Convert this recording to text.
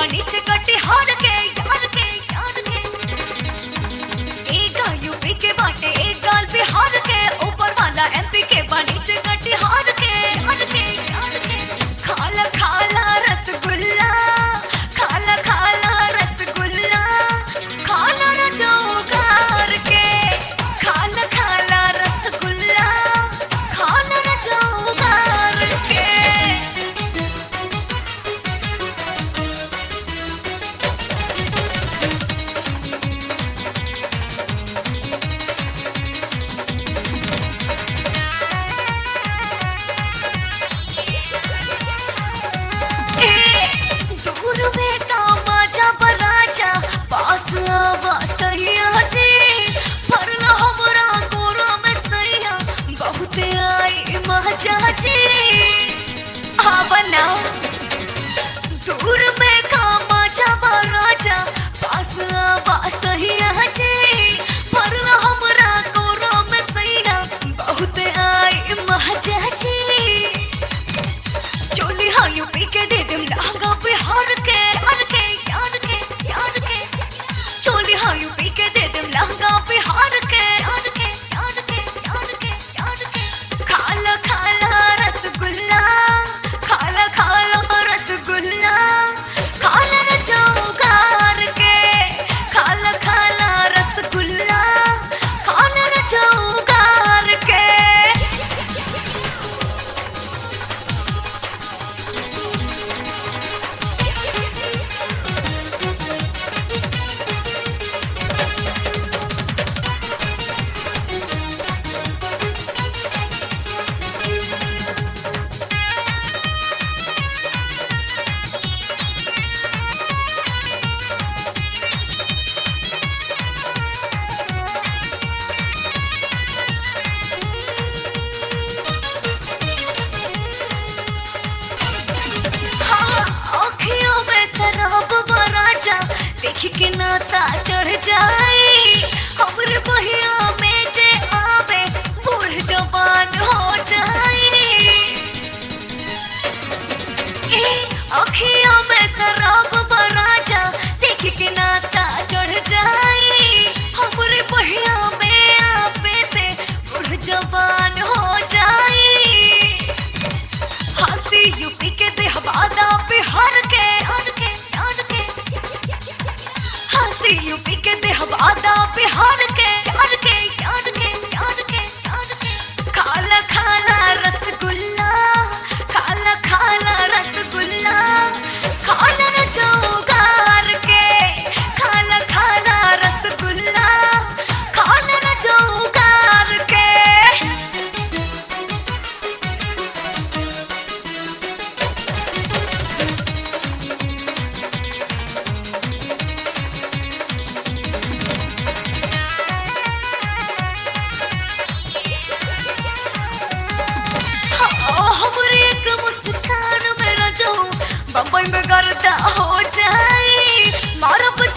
नीचे कटिहार के यार के यार के एक गाल यूपी के बाटे एक गाल बिहार के ऊपर वाला एमपी के बा नीचे कटिहार के यार के यार के खाला खाला रसगुल्ला खाला खाला रसगुल्ला खाला न चौकार के खाला खाला रसगुल्ला खाला न चौकार के दूर में कामा जा बराजा पास आवा सैया जी फरला हमरा गोरा में सैया बहुत आई मजा जी आवा ना दूर में कामा जा बराजा पास आवा सैया जी फरला हमरा गोरा में सैया बहुत आई मजा जी चोली हाँ यूपी के दे दम लहंगा बिहार के यार के यार के यार के चोली हाँ यूपी के दे दम लहंगा बिहार के यार के यार के यार के यार के खाला खाला रसगुल्ला खाला खाला रसगुल्ला खाला न चौकार के खाला खाला रसगुल्ला खाला न चौकार के हाँ, आँखियों में शराब भरा जा देख के नाता चढ़ जाए हमर बहिया में जे आवे बूढ़ जवान हो जाए ए आँखियों में शराब भरा जा देख के नाता चढ़ जाए हमरे बहिया में आवे से बूढ़ जवान हो जाए हंसी यूपी के देहवादा बिहार के यार के यार के हंसी यूपी के देहवादा बिहार के यार के यार के यार के यार के खाला खाला रसगुल्ला खाला खाला रसगुल्ला खाला न चौगार के खाला खाला रसगुल्ला खाला न चौगार के हाँ, हमरे एक मुस्कान मेरा जो बम्बई में गर्दा हो जाए मारब